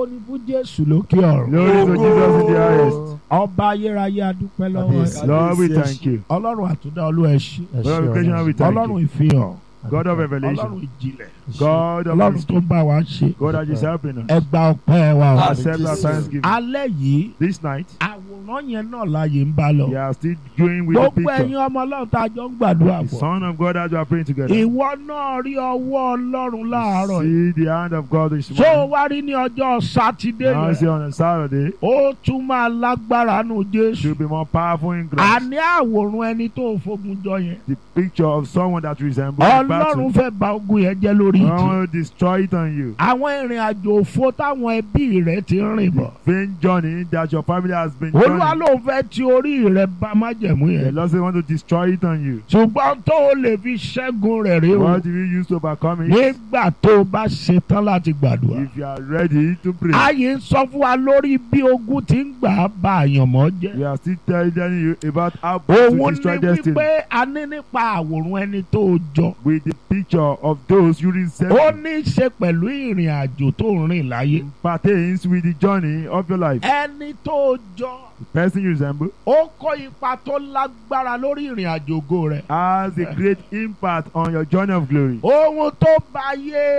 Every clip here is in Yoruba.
ògo ni fún jésù lókè ọ̀run. Glory to Jesus in the highest. ọba ayérayé adúpẹ́ lọ́wọ́ Kábíyèsí. ẹ̀. Lord, we thank you. ọlọ́run àtúndá olú ẹ̀ ṣí. Ẹ ṣé Lord, we Ọlọ́run. we thank ọlọ́run you. ìfihàn. God of ọlọ́run revelation. ìjìnlẹ̀. God of ọlọ́run tó ń bá wa ṣe. God that is helping us. ẹ gba ọpẹ́ wa o. Àmín. Accept our Jesus. thanksgiving. alẹ́ yìí This night, àwòrán yẹn náà láàyè ń bá lọ. we are still going with the gbogbo ẹ̀yin picture. ọmọ ọlọ́run tá a jọ ń gbàdúrà The pọ̀. Son of God as we are praying together. ìwọ náà rí ọwọ́ ọlọ́run láàárọ̀ yìí. See the hand of God this tó o morning. wá rí ní ọjọ́ sátidé Now see yẹn. on a Saturday, ó tún máa lágbára nù jésù. to be more powerful in Christ. àní àwòrán ẹni tó fogun jọ yẹn. The picture of someone that resembles ọlọ́run battle. fẹ́ ba ogun yẹn jẹ́ lórí I ìtì. will destroy it on you. àwọn ìrìn àjò òfo táwọn ẹbí rẹ ti ń rìn bọ̀. Vain journey that your family has been olúwa journeying. ló ń fẹ́ ti orí rẹ bá májẹ̀mú The yẹn. Lord said, want to destroy it on you. ṣùgbọ́n tó o lè fi ṣẹ́gun rẹ̀ rí o. What do you use to overcome it? nígbà tó o bá ṣetán láti gbàdúrà. If you are ready to pray, ayé ń sọ fún wa lórí bí ogun ti ń gbà á ba àyànmọ́ we jẹ́. are still telling you about how to òun destroy ní destiny wípé a ní nípa àwòrán ẹni tó o jọ. with the picture of those you ó resemble. ní í ṣe pẹ̀lú ìrìn àjò tó ń rìn láyé. Pertains with the journey of your life. ẹni tó o jọ. The person you resemble ó kó ipa tó lágbára lórí ìrìn àjò ògo rẹ̀. has a great impact on your journey of glory. ohun tó bá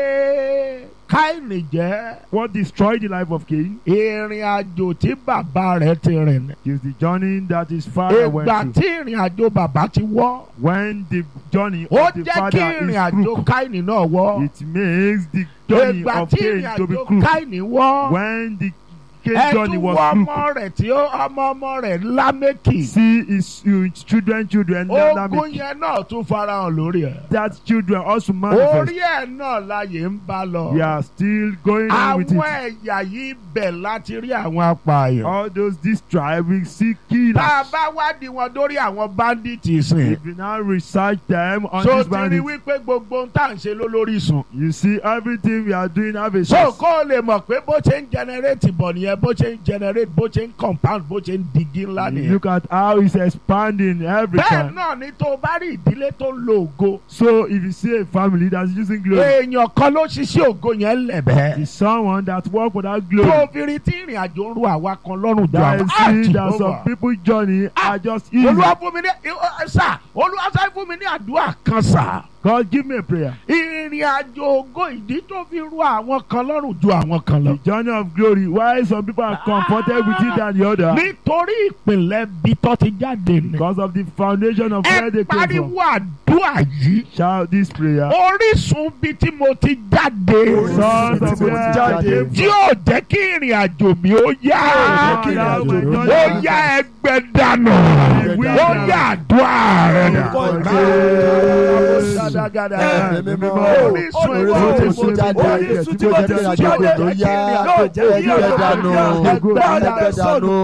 yé káìní jẹ́ What destroyed the life of Cain ìrìn àjò tí bàbá rẹ̀ ti rìn. is the journey that his father went ìgbà through. tí ìrìn àjò bàbá ti wọ́ When the journey ó of the jẹ́ kí father ìrìn is àjò crooked, káìní náà wọ́. it makes the journey ìgbà of tí Cain ìrìn to be àjò crooked. káìní wọ́. When the Cain journey ẹtú was wọ crooked, ọmọ rẹ̀ tí ó ọmọ ọmọ rẹ̀ lámẹ́kì. see his, his children, children, ogun Lamech, yẹn náà tún farahàn lórí ẹ̀. that children also manifest. orí ẹ̀ náà láyé ń bá lọ. We are still going on with àwọn it. ẹ̀yà yìí bẹ̀ láti rí àwọn apààyàn. All those this tribe we see tá a killers. bá wádìí wọn dórí àwọn bandits sìn. If you now research them on so this ti rí bandit, wípé gbogbo ohun tá à ń ṣe ló lórí sùn. you see everything we are doing have a so source. kó o lè mọ̀ pé bó ṣe ń generate bọ̀ nìyẹn bó ṣe ń generate bó ṣe ń compound bó ṣe ń digi ńlá You nìyẹn. Look at how it's expanding every bẹ́ẹ̀ time. náà ni tó o bá rí ìdílé tó ń lo ògo. So if you see a family that's using glory, èèyàn kan ló ṣiṣẹ́ ògo yẹn lẹ̀bẹ̀. it's someone that work for that tó glory. o fi rí tí ìrìn àjò ń ru àwa kan lọ́rùn ju That àwọn is see that Jehovah. some people journey are just easy. olúwa fún mi ní ẹ, sà olúwa sáré fún mi ní àdúrà kan sà. God give me a prayer. ìrìn àjò ògo ìdí tó fi ru àwọn kan lọ́rùn ju àwọn kan lọ. The journey of glory. Why some people are comforted with it than the other? nítorí ìpìlẹ̀ bí tó ti jáde ni. Because of the foundation of where ẹ they came pariwo from. àdúrà yìí. Shout this prayer. orísun bí tí mo ti jáde. Sons of Tí mo ti where jáde. I came tí yóò jẹ́ kí ìrìn àjò mi ó yá. Yóò jẹ́ kí ìrìn àjò mi ó yá. ó yá ẹgbẹ́ dànù. Ẹgbẹ́ ó dànù. yá àdúrà rẹ̀ dà. Orúkọ Jésù. Ṣàdágádá. Ẹ̀mí mímọ́. Orísun Orísun tí mo ti jáde. Orísun Tí mo jẹ́ kí ìrìnàjò mi ló yá. Ẹgbẹ́ dànù. Ẹgbẹ́ dànù.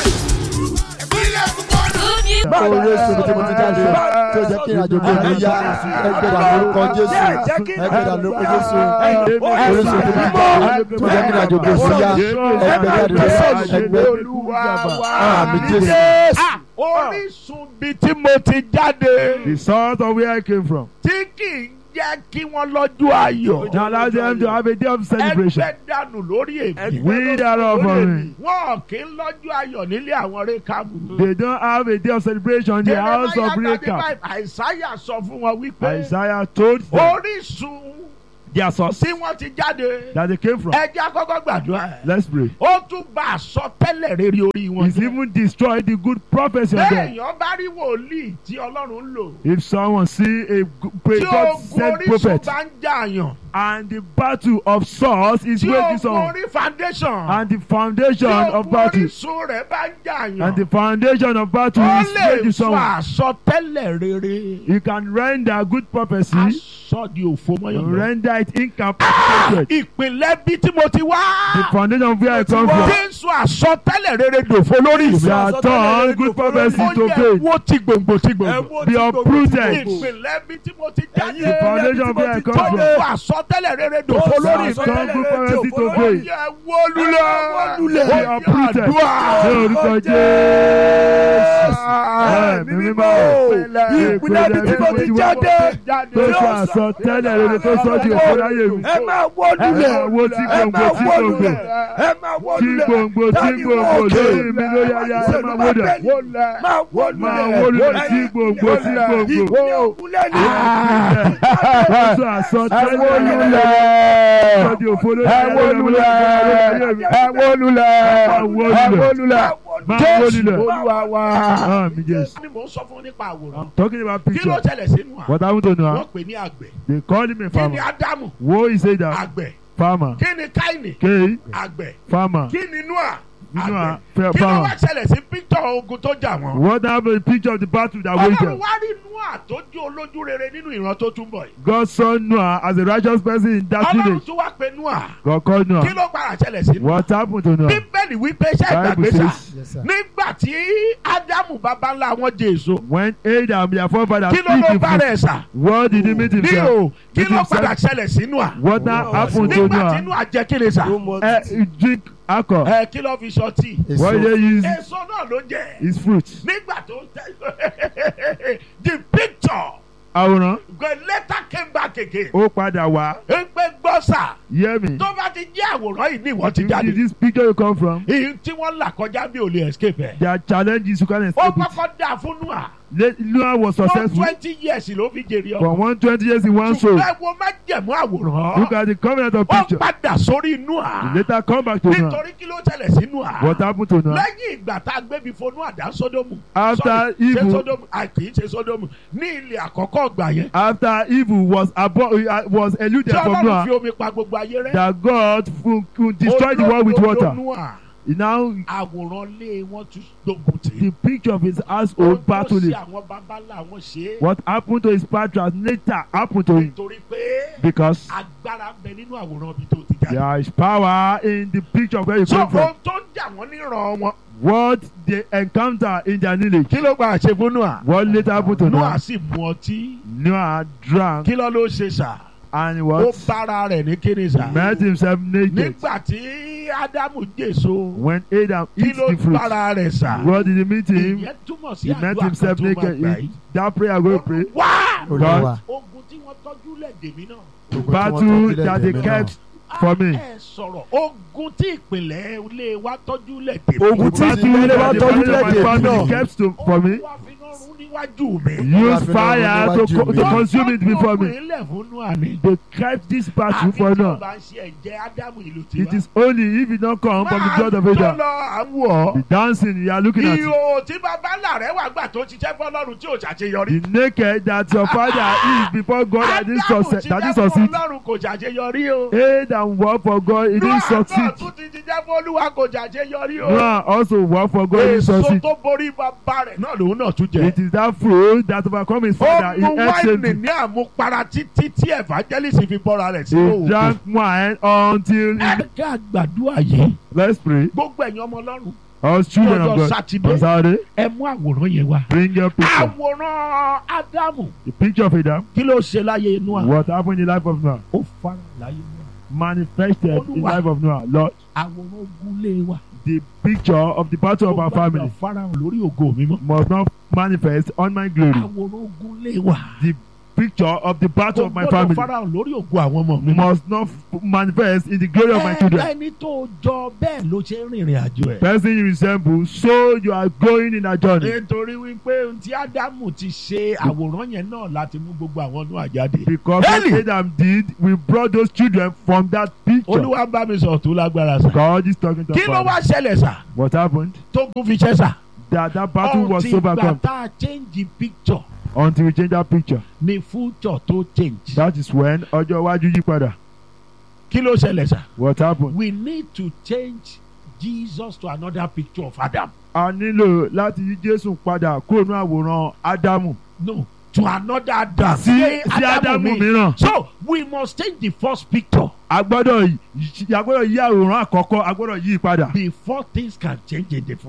Orísun tí mo ti jáde. Tí mo jẹ́ kí ìrìnàjò mi ló yá. Ẹgbẹ́ dànù orúkọ Jésù. Ẹgbẹ́ dànù orúkọ Jésù. Orísun tí mo ti jáde. Tí mo jẹ́ kí ìrìnàjò mi ló yá. Ẹgbẹ́ dànù. Ẹgbẹ́ Olúwa wa. Àmín Jésù. Ah, Orísun bí tí mo ti jáde. The sons of where I came from. tí kì í jẹ́ kí wọ́n lọ́jọ́ ayọ̀. Now allow them to have a day of celebration. ẹgbẹ́ dànù lórí èmi. We that are for me. wọn kì í lọ́jọ́ ayọ̀ nílé àwọn rékàbù. They don't have a day of celebration in the house of Rechab. àìsáyà sọ fún wọn wípé Isaiah told them orísun their source tí wọ́n ti jáde that they came from. ẹjẹ́ àkọ́kọ́ gbàdúrà ẹ̀. Let's pray. ó tún bá àsọtẹ́lẹ̀ rere orí wọn He's jẹ́. even destroyed the good prophecy of them. béèyàn bá rí wòlíì tí ọlọ́run ń lò. If someone see a tí God ogun sent orísun prophet bá ń jàyàn. and the battle of source is tí waging ogun on orí foundation. and the foundation tí of ogun battle orísun rẹ̀ bá ń jàyàn. and the foundation of battle ó is lè waging sọ on. àsọtẹ́lẹ̀ rere. You can render good prophecy, aṣọ di òfo mọ́yàn lọ. render it incapacitated. ìpínlẹ̀ bí tí mo ti The wá. foundation of where I come tí from. ń sọ àsọtẹ́lẹ̀ rere dòfo lórí We ìfẹ́. are turned good prophecy ó to yẹ faith. wo ti gbòǹgbò ti gbòǹgbò. Be uprooted. ìpínlẹ̀ bí tí mo ti jáde. The foundation of where I come tó ń from. sọ àsọtẹ́lẹ̀ rere dòfo We lórí are ìfẹ́. turned good prophecy to ó faith. yẹ wó lulẹ̀. Be ó yẹ uprooted. Ní àdúrà. orúkọ Jésù. Ẹ̀mí mímọ́. ìpínlẹ̀ bí tí mo ti jáde. Tó sọ sọ tẹ́lẹ̀ rere tó sọ di òfò láyé mi. ẹ máa wó ẹ lulẹ̀ máa wo tí ẹ gbòǹgbò máa tí wó gbòǹgbò lulẹ̀ ẹ máa wó tí lulẹ̀ gbòǹgbò tí Dáàdi gbòǹgbò wó òkè. lórí mi ló yáyá ẹ máa wó dà. máa wó lulẹ̀ máa wó lulẹ̀ tí gbòǹgbò tí gbòǹgbò. ìpínlẹ̀ òkúlẹ̀ ni Wọ́n sọ àsọ ẹ wó tẹ́lẹ̀ lulẹ̀ sọ di òfò lórí ẹ wó lulẹ̀ ẹ wó lulẹ̀ ẹ wó lulẹ̀ Máa wó Jésù lulẹ̀. Olúwa wa. Ah, mi Jésù. ni mò ń sọ fún nípa àwòrán I'm talking about kí ló picture. ṣẹlẹ̀ sínú à What happened to wọ́n Noah? pè ní àgbẹ̀ They call him a kí ni farmer. Ádámù Wo he say that àgbẹ̀ farmer. kí ni Káínì K àgbẹ̀ farmer. kí ni Nóà Noah àgbẹ̀ fa- kí ló wá farmer. ṣẹlẹ̀ sí píktọ̀ ogun tó jà wọ́n. What happened? The picture of the battle that Ọlọ́run waited. wá rí Nóà tó jẹ́ olójú rere nínú ìran tó túnbọ̀ yìí. God saw Noah as a righteous person in that Ọlọ́run village. tún wá pe Nóà God called kí Noah. ló padà ṣẹlẹ̀ sí Nóà. What happened to Noah? Bíbélì wípé ṣẹ́ Bible ìgbàgbé sà says Yes, sir. nígbà tí Ádámù bàbá ńlá wọn jẹ èso when Adam, their forefather, kí ló eat ló the bá fruit, rẹ̀ sà what did he meet ní himself? o kí Meet ló himself. padà ṣẹlẹ̀ sí Nóà. What now happened to Nígbà tí Noah? Nóà jẹ kí ni sà Eh, he drink alcohol. ẹ kí ló fi ṣọtí What Èso. they use èso náà ló jẹ is fruit. nígbà tó tẹ the picture Àwòrán the letter came back again ó padà wá. ń pé gbọ́ sà Hear me. tó bá ti jẹ́ àwòrán yìí ní ìwọ ti If jáde this picture you come from, èyí tí wọ́n là kọjá bí ò lè escape ẹ̀. there are challenges you can't ó escape it. kọ́kọ́ dà fún Nóà Le- Noah was one successful twenty years ló fi jèrè for ọkọ̀ one twenty years in one soul. ṣùgbọ́n ẹ wo má jẹ̀mú àwòrán Look at the covenant of ó picture. padà sórí Nóà Later come back to Noah. nítorí kí ló tẹ̀lẹ̀ sí Nóà What happened to Noah? lẹ́yìn ìgbà tá a gbé bí fo Nóà dá Sódómù After Sorry, ṣé evil, Sódómù à kì í ṣe Sódómù ní ilẹ̀ àkọ́kọ́ ọgbà yẹn after evil was abo- uh, was eluded tí from Ọlọ́run fi Noah, omi pa gbogbo ayé rẹ́ that God fu- fu- destroyed the world with Olódodo water. Nóà Now àwòrán lé wọn tún gbógun tì the picture of his Ohun household tó battle ṣe is àwọn babalá wọn ṣe é what happened to his patriarchs later happened to him nítorí pé because agbára ń bẹ nínú àwòrán ibi tó ti jáde. there is power in the picture of where you so come from. ohun tó ń jà wọ́n níran wọn. What they encounter in their village. kí ló gba àṣẹ fún Nóà. What later happened to Nóà Noah? sì mu ọtí. Noah drank kí ló ló ṣe sà. and ó what? bára rẹ̀ ní kíni sà. Met himself naked. nígbà tí Ádámù jèso. When Adam kí eats ló the fruit, bára rẹ̀ sà. what did he meet him? ìyẹn túmọ̀ sí He met àdúrà kan himself tó máa naked. gbà He- yìí. That prayer I'm going to pray. wá Olúwa. ogun tí wọ́n tọ́jú lẹ̀ dèmí náà. Ogun tí wọ́n Battle tọ́jú that they lẹ́dẹ̀ẹ́ mi kept for me. ẹ sọ̀rọ̀ ogun tí ìpìlẹ̀ ilé wa tọ́jú lẹ̀ dèmí. Ogun tí Battle ìdílé wa that the tọ́jú family of my lẹ́dẹ̀ẹ́ mi family náà. kept to, for me. Olúwa fi iná run níwájú mi. Use Olúwa fi fire iná to, run co- níwájú to mi. consume it before me. ilẹ̀ fún Nóà ni. They kept this battle àfi for tí o Noah. bá ń ṣe ẹ̀jẹ̀ Ádámù ìlú It tiwa. is only if it don't come from the blood of Máa Adam. tó lọ àwọ̀. The dancing you are looking at. Ihò tí bàbá ńlá rẹ̀ wà gbà tó ṣiṣẹ́ fọlọ́run tí ò ṣàṣeyọrí. The naked that your father is before God that didn't Ádámù succeed. That ṣiṣẹ́ didn't succeed. fọlọ́run kò ṣàṣeyọrí o. Aid and work for God, it didn't Nóà náà succeed. tún ti ṣiṣẹ́ fọlúwa kò ṣàṣeyọrí o. Noah also work for God, it didn't Èso succeed. tó borí bàbá rẹ̀ náà lòun náà tún jẹ. It is that fruit that overcome his Ó father. He mu ate wáìnì shameful. ní àmupara títí tí evangelist fi bọ́ra rẹ̀ sí He òògùn. drank wine until he... Ẹ ká gbàdúrà yìí. Let's pray. Gbogbo ẹ̀yin ọmọ Ọlọ́run. Us children Lọ́jọ́ of God. Sátidé. On Saturday, Ẹ mú àwòrán yẹn wá. bring your picture. Àwòrán Ádámù. The picture of Adam. Kí ló ṣe láyé Nóà? What happened in the life of Noah? Ó fara láyé Nóà. Manifested in the Olúwa. life of Noah. Lord, Àwòrán ogun lé wa. the picture of the battle of our family Farahàn lórí ògo mi mọ́. must not manifest on my glory. Àwòrán ogun lé wa. The picture of the battle Kò of my gbọ́dọ̀ family farahàn lórí ògo àwọn ọmọ mi mọ́. must not f- manifest in the glory of my Ẹ children. ẹni tó jọ bẹ́ẹ̀ ló ṣe ń rìnrìn àjò ẹ̀. Person you resemble, so you are going in a journey. nítorí wípé ohun tí ádámù ti ṣe àwòrán yẹn náà láti mú gbogbo àwọn inú àjáde. Because what Eli! Adam did, we brought those children from that picture. olúwa bá mi sọ̀rọ̀ tó lágbára sà. God is talking to kí ló us. wá ṣẹlẹ̀ sà What happened? tó kún fi ṣẹ́ sà. That that battle was Until ìgbà overcome tá a change picture until we change that picture. ni future tó change. That is when ọjọ́ iwájú yí padà. kí ló ṣẹlẹ̀ sà. What happened? we need to change Jesus to another picture of Adam. A nílò láti yí Jésù padà kúrò ní àwòrán Ádámù no to another Adam. sí sí Ádámù mi. mìíràn. so we must change the first picture A gbọ́dọ̀ yí a gbọ́dọ̀ yí àwòrán àkọ́kọ́ a gbọ́dọ̀ yí padà. before things can change in the future.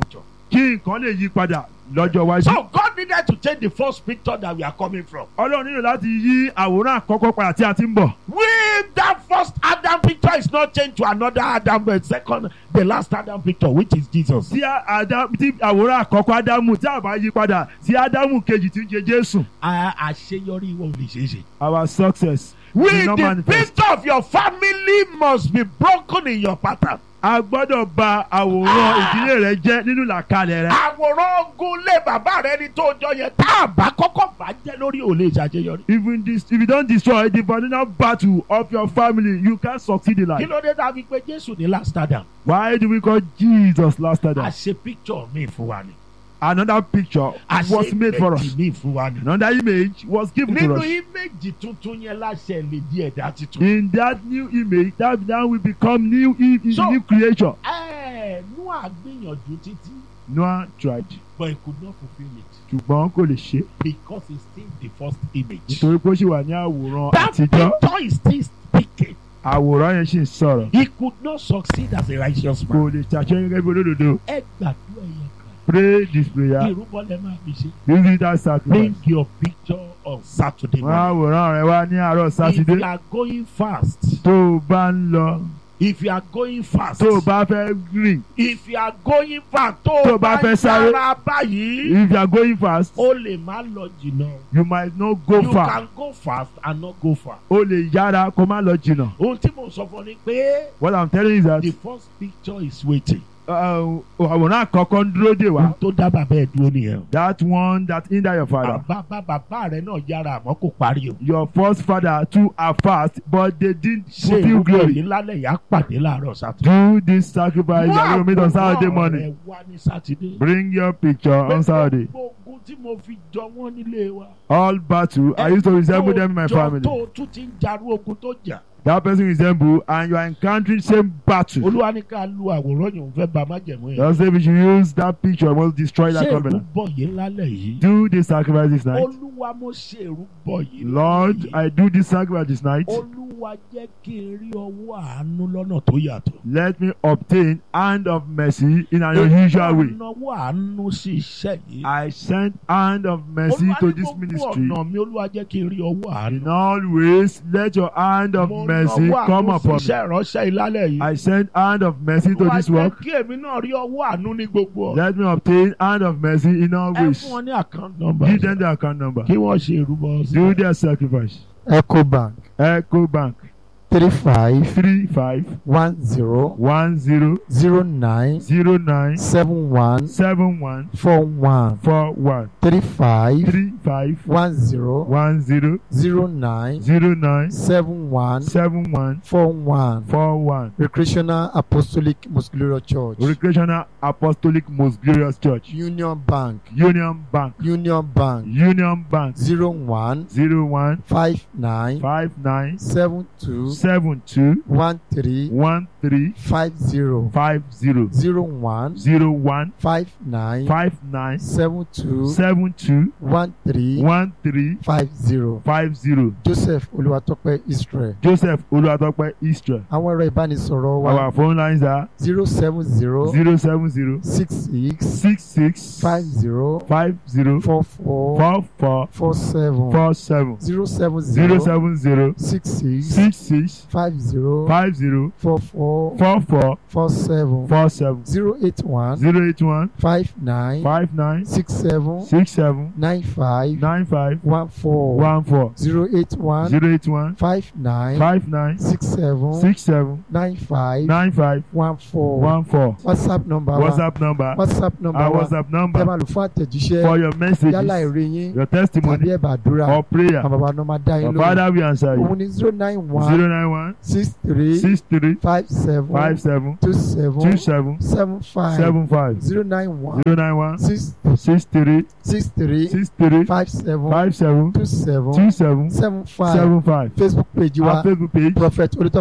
kí nǹkan lè yí padà lọ́jọ́ iwájú. So God needed to change the first picture that we are coming from. ọlọ́run nílò láti yí àwòrán àkọ́kọ́ padà tí a ti ń bọ̀. If that first Adam picture is not changed to another Adam, but second, the last Adam picture, which is Jesus. tí Adam- tí àwòrán àkọ́kọ́ ádámù tí a bá yí padà sí ádámù kejì tí ń ṣe jésù. A- àṣeyọrí wọn ò lè ṣeé ṣe. our success With will not the manifest. picture of your family must be broken in your pattern. a gbọ́dọ̀ bà àwòrán ìdílé rẹ jẹ́ nínú làkàlẹ̀ rẹ. Àwòrán ogun lé bàbá rẹ ni tó jọ yẹn tá a bá kọ́kọ́ bá jẹ́ lórí ò lè ṣàṣeyọrí. even this if you don destroy the foundational battle of your family you can succeed in Kí life. ló dé tá a fi pé Jésù ní last Adam? why do we call jesus last adam. Àṣe picture mi fún wa ni. another picture was made for us. Àṣe mi fún wa ni. another image was given to Nínú us. íméjì tuntun yẹn láṣẹ lè di ẹ̀dá tuntun. in that new image that now we become new i- i- So- new creation. Ẹ Noah gbìyànjú títí noah tried but he could not fulfil it ṣùgbọ́n kò lè ṣe because he still the first image. nítorí pé ó ṣì wà ní àwòrán That àtijọ́ picture is still speaking. àwòrán yẹn ṣì ń sọ̀rọ̀ He could not succeed as a righteous man. kò lè ṣàṣeyọrí gẹ́gẹ́ bí olódodo Ẹ gbàdúrà yẹn kan. pray this prayer Ìrúbọ lẹ máa fi ṣe. use that sacrifice. Bring your picture on Saturday wọ́n morning. àwòrán rẹ wá ní àárọ̀ If sátidé you are going fast, tó o bá ń lọ if you are going fast, tó o bá fẹ́ rìn if you are going fast, tó Tó o o bá bá fẹ́ ń sáré. sára báyìí, if you are going fast o lè má lọ jìnnà. you might not go You far can go fast and not go far. o lè yára kó má lọ jìnnà Ohun tí mo sọ fún ọ ni pé what i'm telling you is that the first picture is waiting. uh, àwòrán àkọ́kọ́ ń dúró dè wá Ohun tó dá bàbá ẹ̀ dúró nìyẹn. that one that hinder your father. Bàbá bàbá rẹ̀ náà yára àmọ́ kò parí o. your first father too are fast but they didn't Ṣé fulfil ìrúbọ glory. yìí lálẹ́ yà á pàdé láàárọ̀ Sátidé? do this sacrifice you are going to meet on Saturday àwòrán morning. rẹ̀ wá ní Sátidé. bring your picture on Saturday. Gbogbo ogun tí mo fi jọ wọ́n nílé wa. all battle I used to resemble them in my Tó- family. Tó o tún ti ń jarú ogun tó jà. that person resemble and you are encountering same battle. Olúwa ní ká lu àwòrán yòó fẹ́ ba májẹ̀mú yẹn. just say we should use that picture we must destroy that Ṣé covenant. ìrúbọ yìí lálẹ́ yìí? do this sacrifice this night. Olúwa mo ṣe ìrúbọ yìí. Lord lálẹ́ yìí. I do this sacrifice this night. Olúwa jẹ́ kí n rí ọwọ́ àánú lọ́nà tó yàtọ̀. let me obtain hand of mercy in an unusual way. Ọ̀nàwọ́ àánú sí iṣẹ́ yìí. I sent hand of mercy Olúwa to ní this gbogbo ministry. ọ̀nà mi Olúwa jẹ́ kí n rí ọwọ́ àánú. In all ways, let your hand of Mo mercy nawọ́ come àánú sí upon me. iṣẹ́ ìránṣẹ́ ìlálẹ̀ yìí. I send hand of mercy to Olúwa this jẹ́ work. kí èmi náà rí ọwọ́ àánú ní gbogbo ọ̀nà. Let me obtain hand of mercy in all Ẹ ways. fún wọn ní account number. Give them the account number. Kí wọ́n ṣe ìrúbọ sí. Do their sacrifice. ecobank Echo Bank three five three five one zero one zero zero nine zero nine seven one seven one four one four one three five three five one zero one zero zero nine zero nine seven one seven one four one four one. recreational apostolic muscular church Recreational Apostolic Most Glorious Church. union bank Union Bank. union bank Union Bank. zero one Zero one five nine five nine seven two seven two one three one three five zero five zero zero one zero one five nine five nine seven two seven two one three one three five zero five zero. joseph olúwatópẹ́ israel Joseph Olúwatópẹ́ Israel. àwọn ẹ̀rọ ìbánisọ̀rọ̀ wa Our phone lines are zero seven zero zero seven zero six six six six five zero five zero four four four four four seven four seven zero seven zero zero seven zero six six six six five zero five zero four four four four four seven four seven zero eight one zero eight one five nine five nine six seven six seven nine five nine five one four one four zero eight one zero eight one five nine five nine six seven six seven nine five nine five one four one four. whatsapp number wa WhatsApp number. whatsapp number Our wa WhatsApp tẹ́ number máa lò fún àtẹ̀jíṣẹ́ for your messages, yálà èrè yín your tàbí testimony ẹ̀bà àdúrà or prayer. àwọn bàbá náà máa dá yín Your lóhùn Father will answer òun you. ni zero nine one Zero nine one six three six three five seven five seven two seven two seven seven five seven five zero nine one zero nine one six six three six three six three five seven five seven two seven two seven seven five seven five. facebook page wa Our Facebook page prophet olùtọ́